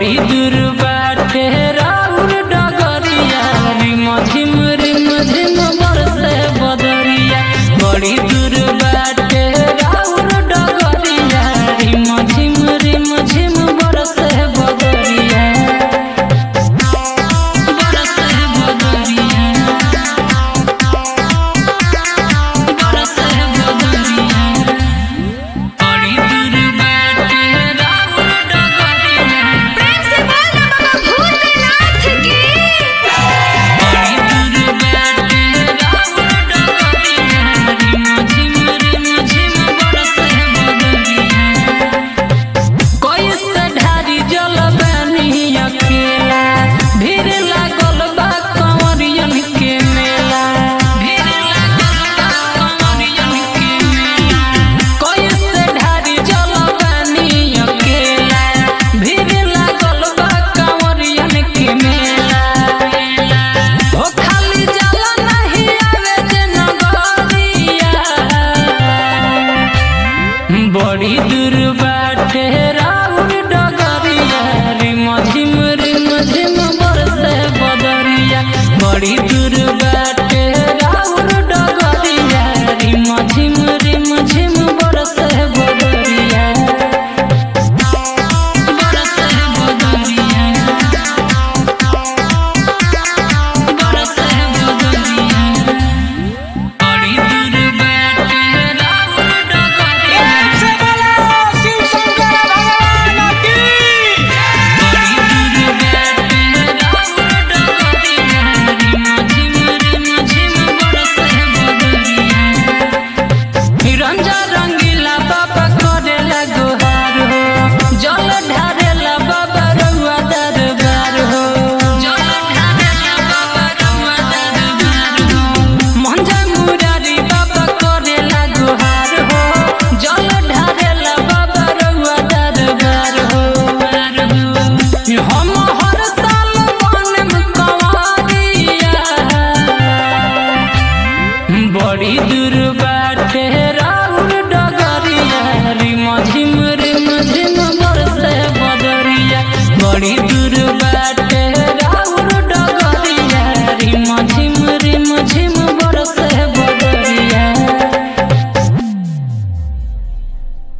बड़ी दूर बाटे राउर डगरिया रिम झिम रिम झिम बरसे बदरिया बड़ी दूर बाटे राउर डगरिया रिम झिम रिम झिम बरसे बदरिया बरसे बदरिया बरसे बदरिया बड़ी दूर बाटे राउर डगरिया प्रेम से बोल बाबा भूतनाथ की बड़ी दूर बाटे राउर डगरिया रिम झिम रिम झिम बरसे बदरिया कैसे ढारी जल बानी अकेला भीड़ लागल बा कंवरियन के मेला भीड़ लागल बा कंवरियन के मेला कैसे ढारी जल बानी अकेला भीड़ लागल बा कंवरियन के मेला हो खाली जल नहीं आवे जे नगरिया बड़ी दूर बाटे राउर डगरिया रिम झिम रिम झिम बरसे बदरिया बड़ी दूर बाटे राउर डगरिया रिम झिम रिम झिम बरसे बदरिया बरसे बदरिया बरसे बदरिया बड़ी दूर बाटे राउर डगरिया से बोलो शिव शंकर भगवान की बड़ी दूर बाटे राउर डगरिया रिम झिम रिम झिम बरसे बदरिया रंजा रंगीला बाबा करेला गुहार हो जल ढारेला बाबा रउआ दरबार हो जल ढारेला बाबा रउआ दरबार हो मंझा मुरारी बाबा करेला गुहार हो जल ढारेला बाबा रउआ दरबार हो हम हर साल बनम कंवरिया बड़ी दूर बाटे